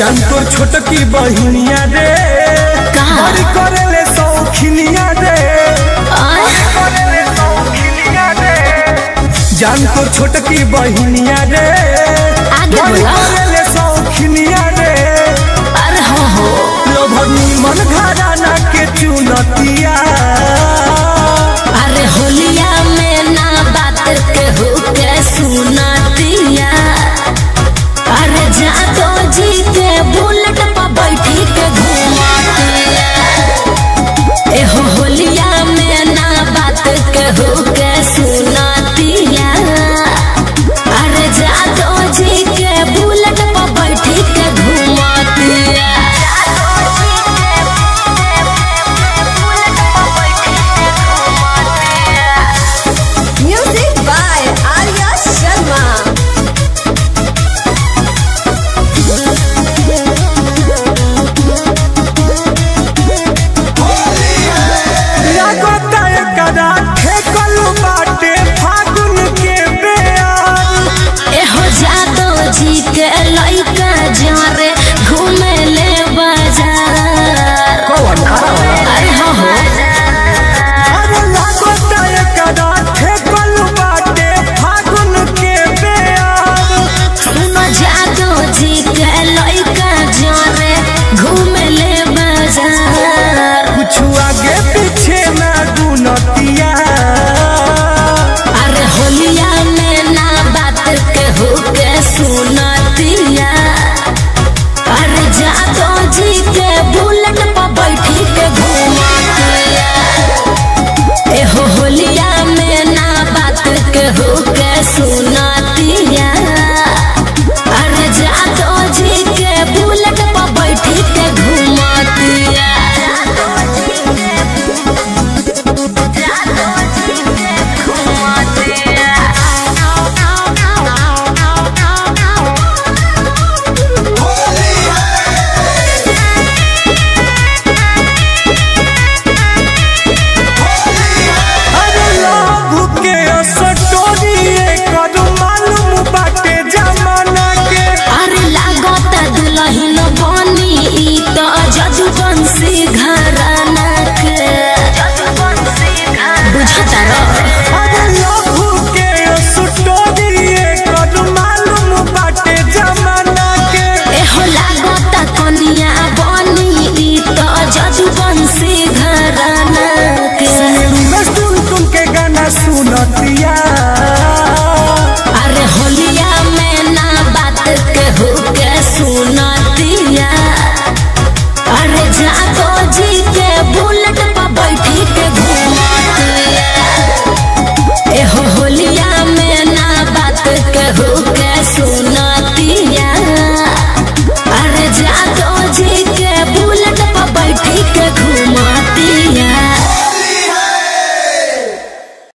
जान तोर छोटकी बहिनिया रे का? बड़ी करेले सौखिनिया रे आय करेले सौखिनिया रे जान तोर छोटकी बहिनिया रे आगे बड़ी बोला। करेले सौखिनिया रे अरे हो हो लोभनी मन घराना के चुनतिया अरे होलिया में ना बात के हो के सुनातिया अरे जादो जी के बुलेट पर बैठी के घुमातिया एहो होलिया में ना बात के हो के सुनातिया अरे जादो जी के बुलेट पर बैठी के घुमातिया Music by Arya Sharma. लागता एकरा ठेकल बाटे फागुन के बेयार एहो जादो जी के लइका जरे घूमे ले बाजार अरे हो हो अरे लागता एकरा ठेकल बाटे फागुन के बेयार सुनो जादो जी के लइका जरे घूमे ले बाजार कुछ आगे पीछे ना गुनतिया अरे होलिया में ना बात के हो के सुनतिया अरे जादो जी के बुलेट पर बैठी के घुमातिया एहो होलिया में ना बात के हो के सुनतिया अरे जादो जी के बुलेट पर बैठी के घुमातिया अरे लव के असटोरी एकर मालूम बाटे जमाना के अरे लागता दुलहिन बनी ई त जजुवंशी घराना के बुझता र अरे लव के असटोरी एकर मालूम बाटे जमाना के एहो लागता कनिया बनी ई त जजुवंशी घराना के मैं सुन सुन के गाना सुनतिया अरे होलिया में ना बात के हो के सुनतिया अरे जादो जी के बुलेट पर बैठी के घुमातिया एहो होलिया में ना बात के हो के सुन